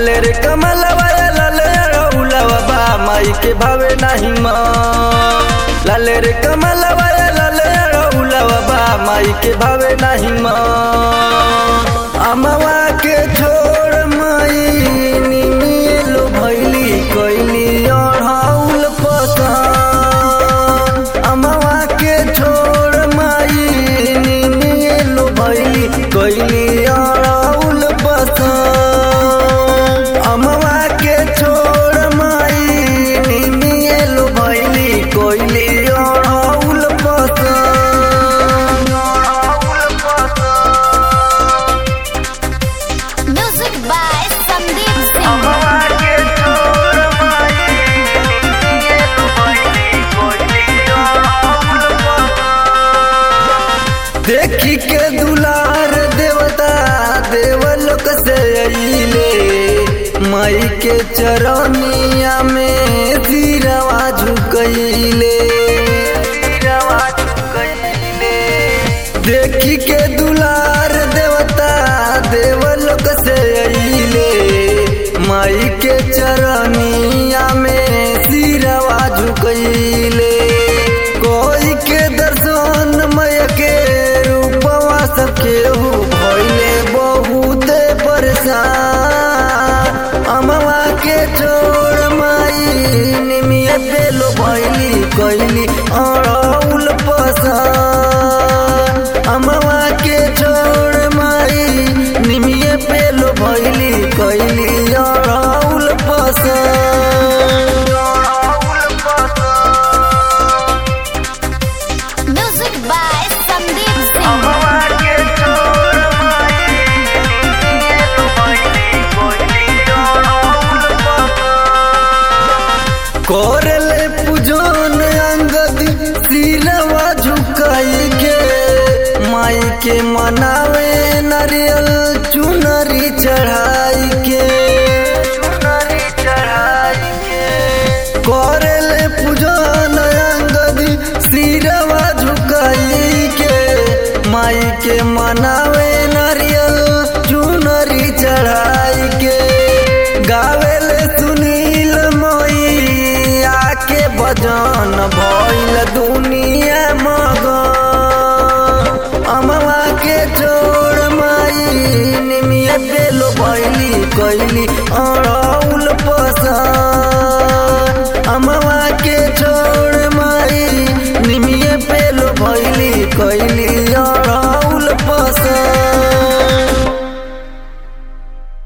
लाले रे कमलवा लाले रउलवा बा माई के भावे नाही माँ लाले रे कमलवा लाले रउलवा बा माई के भावे नाही माँ अमवा के छोड़ माई निमिलो भैली कैली अढ़ाउल पसंद अमवा के छोड़ माई निमिलो भैली कैली अढ़ाउल पसंद अमवा के छोड़ माई निमिलो भैली कैली अढ़ाउल पसंद अढ़ाउल पसंद Music by Sandeep Singh. देखी के दुलार देवता देवलोक से अइले माई के चरनिया में सिरवा झुकइले सिरवा झुकइले देखी के दुलार देवता देवलोक से अइले माई के चरनिया में सिरवा झुकइले कोई के दर्शन मय के रूपवा सबके हो भइले बहुत परेशान अमवा के छोड़ माई निमिया पेलो भइली कैली अड़ौल पसंद अमवा के छोड़ माई निमिया पेलो भइली कैली अड़ौल पसंद अड़ौल पसंद Music by Sandeep Singh. कोरले पूजन अंगद सिरवा झुकाई के माई के मनावे नारियल चुनरी चढ़ाई के चुनरी चढ़ाई के कोरले पूजन अंगद सिरवा झुकाई के माई के मनावे नारियल चुनरी चढ़ाई के गावेले सुनील मैया के भजन भइल दुनिया मगन अमवा के छोड़ माई निमिया पेलो भइली कैली अड़ौल पसंद अमवा के छोड़ माई निमिया पेलो भइली कैली